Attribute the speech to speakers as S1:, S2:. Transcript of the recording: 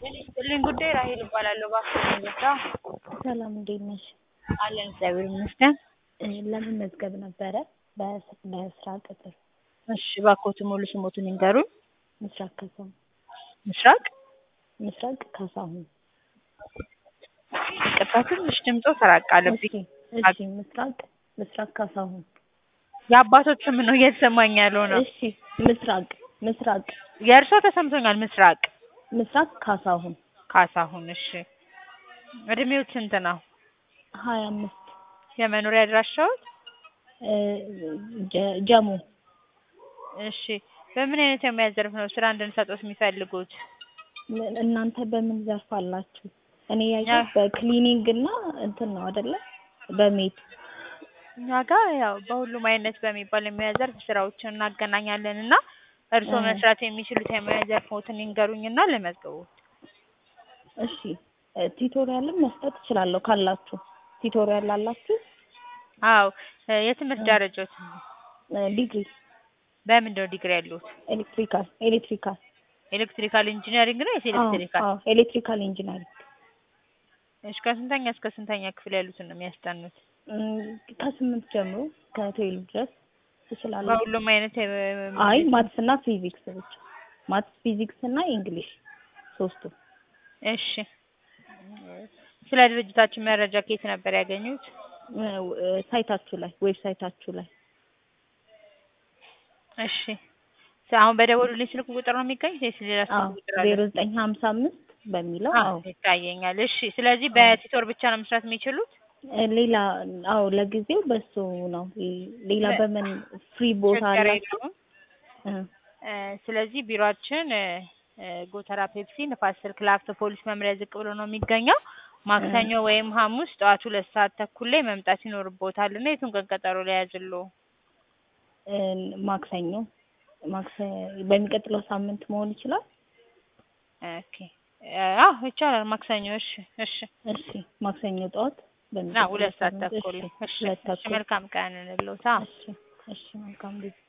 S1: ይስጥልኝ ጉዳይ ራሄል እባላለሁ። እባክዎ እንርዳ።
S2: ሰላም እንዴት ነሽ?
S1: አለን እግዚአብሔር ይመስገን።
S2: እ ለመመዝገብ ነበረ በስ- በስራ ቅጥር
S1: እሺ እባክዎትን ሙሉ ስሞቱን ይንገሩኝ?
S2: ምስራቅ ካሳሁን
S1: ምስራቅ
S2: ምስራቅ ካሳሁን
S1: ይቅርታ ትንሽ ድምፅዎ ተራቅ አለብኝ።
S2: እሺ እሺ ምስራቅ ምስራቅ ካሳሁን
S1: የአባቶት ስም ነው እየተሰማኝ ያለው ነው።
S2: እሺ ምስራቅ ምስራቅ
S1: የእርስዎ ተሰምቶኛል። ምስራቅ
S2: ምስራቅ ካሳሁን
S1: ካሳሁን። እሺ እድሜዎት ስንት ነው?
S2: ሀያ አምስት
S1: የመኖሪያ አድራሻዎት?
S2: እ ጀ- ጀሞ
S1: እሺ በምን አይነት የሙያ ዘርፍ ነው ስራ እንድንሰጥዎት የሚፈልጉት?
S2: ምን- እናንተ በምን ዘርፍ አላችሁ? እኔ ያየሁት በክሊኒንግ እና እንትን ነው አይደለ? በሜት
S1: እኛ ጋር ያው በሁሉም አይነት በሚባል የሙያ ዘርፍ ስራዎችን እናገናኛለን እና እርስዎ
S2: እ
S1: መስራት የሚችሉት የሙያ ዘርፎትን ይንገሩኝና ልመዝግብዎት።
S2: እሺ እ ቲቶሪያልም መስጠት እችላለሁ ካላችሁ። ቲቶሪያል አላችሁ?
S1: አዎ እ የትምህርት
S2: እ
S1: ደረጃዎት
S2: እ ዲግሪ
S1: በምንድን ነው ዲግሪ ያለዎት?
S2: ኤሌክትሪካል ኤሌክትሪካል
S1: ኤሌክትሪካል ኢንጂነሪንግ ነው ወይስ
S2: አዎ
S1: ኤሌክትሪካል?
S2: አዎ ኤሌክትሪካል ኢንጂነሪንግ
S1: እሺ ከስንተኛ እስከ ስንተኛ ክፍል ያሉትን ነው የሚያስጠኑት?
S2: እም፣ ከስምንት ጀምሮ ከትዌልቭ ድረስ ትችላለህ።
S1: በሁሉም አይነት የ-
S2: አይ ማትስ እና ፊዚክስ ብቻ ማትስ ፊዚክስ እና እንግሊሽ ሶስቱ
S1: እሺ ስለ ድርጅታችን መረጃ ከየት ነበር ያገኙት?
S2: እ እ ሳይታችሁ ላይ ዌብሳይታችሁ ላይ
S1: እሺ ስ- አሁን በደወሉልኝ ስልክ ቁጥር ነው የሚገኙት ወይስ ሌላ
S2: አዎ
S1: ስልክ ቁጥር አለ?
S2: ዜሮ ዘጠኝ ሀምሳ አምስት በሚለው
S1: አዎ
S2: አዎ
S1: ይታየኛል። እሺ ስለዚህ
S2: አዎ
S1: በቲቶር ብቻ ነው መስራት የሚችሉት?
S2: እ ሌላ አዎ ለጊዜው በሱ ነው። ሌ- ሌላ
S1: ለ-
S2: በምን ፍሪ ቦታ
S1: ችግር
S2: አላችሁ?
S1: የለውም።
S2: እ
S1: እ ስለዚህ ቢሮአችን እ እ ጎተራ ፔፕሲ ንፋስ ስልክ ላፍቶ ፖሊስ መምሪያ ዝቅ ብሎ ነው የሚገኘው።
S2: እ
S1: ማክሰኞ ወይም ሐሙስ ጠዋት ሁለት ሰዓት ተኩል ላይ መምጣት ይኖርብዎታል እና የቱን ቀን ቀጠሮ ልያዝልዎ?
S2: እ ማክሰኞ ማክሰ በሚቀጥለው ሳምንት መሆን ይችላል?
S1: ኦኬ እ አዎ ይቻላል ማክሰኞ። እሺ እሺ
S2: እሺ ማክሰኞ ጠዋት
S1: እና
S2: በሚቀጥለው
S1: ሁለት ሰዓት
S2: ሳምንት
S1: ተኩል
S2: እሺ
S1: እሺ
S2: ሁለት
S1: እሺ
S2: ተኩል
S1: መልካም ቀን እንልዎት። አዎ
S2: እሺ እሺ መልካም ጊዜ